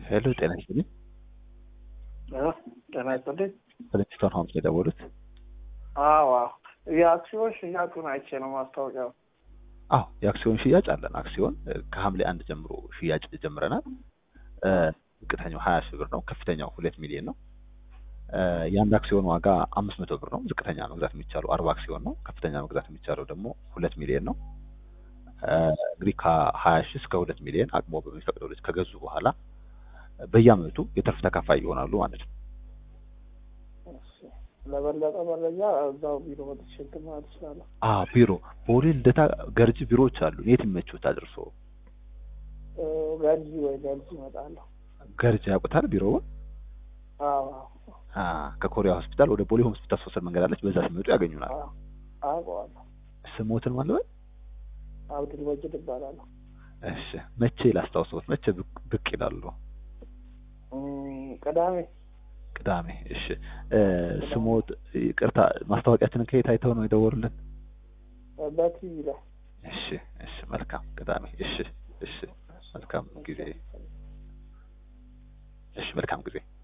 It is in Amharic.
ሄሎ ጤና ይስጥልኝ። ጤና ይስጥልኝ። ፕሪንስቶን ሆምስ ነው የደወሉት? አዎ የአክሲዮን ሽያጩን አይቼ ነው ማስታወቂያው። አዎ የአክሲዮን ሽያጭ አለን። አክሲዮን እ፣ ከሐምሌ አንድ ጀምሮ ሽያጭ ጀምረናል። እ፣ ዝቅተኛው ሀያ ሺህ ብር ነው። ከፍተኛው ሁለት ሚሊዮን ነው። እ፣ የአንድ አክሲዮን ዋጋ አምስት መቶ ብር ነው። ዝቅተኛ መግዛት የሚቻለው አርባ አክሲዮን ነው። ከፍተኛ መግዛት የሚቻለው ደግሞ ሁለት ሚሊዮን ነው። እ፣ እንግዲህ ከሀያ ሺህ እስከ ሁለት ሚሊዮን አቅሞ በሚፈቅደው ልጅ ከገዙ በኋላ በየአመቱ የትርፍ ተካፋይ ይሆናሉ ማለት ነው። እሺ፣ ለበለጠ መረጃ እዛው ቢሮ መጥቼ እንትን ማለት እችላለሁ። አ ቢሮ ቦሌ ልደታ ገርጂ ቢሮዎች አሉ። የት ይመችዎታል እርስዎ? እ፣ ገርጂ ወይ ገርጂ እመጣለሁ። ገርጂ ያውቁታል ቢሮውን? አዎ አ ከኮሪያ ሆስፒታል ወደ ቦሌ ሆስፒታል ሶስት መንገድ አለች። በዛ ሲመጡ ያገኙናል። አዎ አውቀዋለሁ። ስሞትን ማለበት አብዱል መጂድ እባላለሁ። እሺ መቼ ላስታውሰዎት? መቼ ብቅ- ብቅ ይላሉ? እም፣ ቅዳሜ ቅዳሜ። እሺ እ፣ ስሞት ይቅርታ፣ ማስታወቂያችንን ከየት አይተው ነው የደወሉልን? በቲቪ ላይ እሺ እሺ፣ መልካም ቅዳሜ። እሺ እሺ፣ መልካም ጊዜ። እሺ መልካም ጊዜ።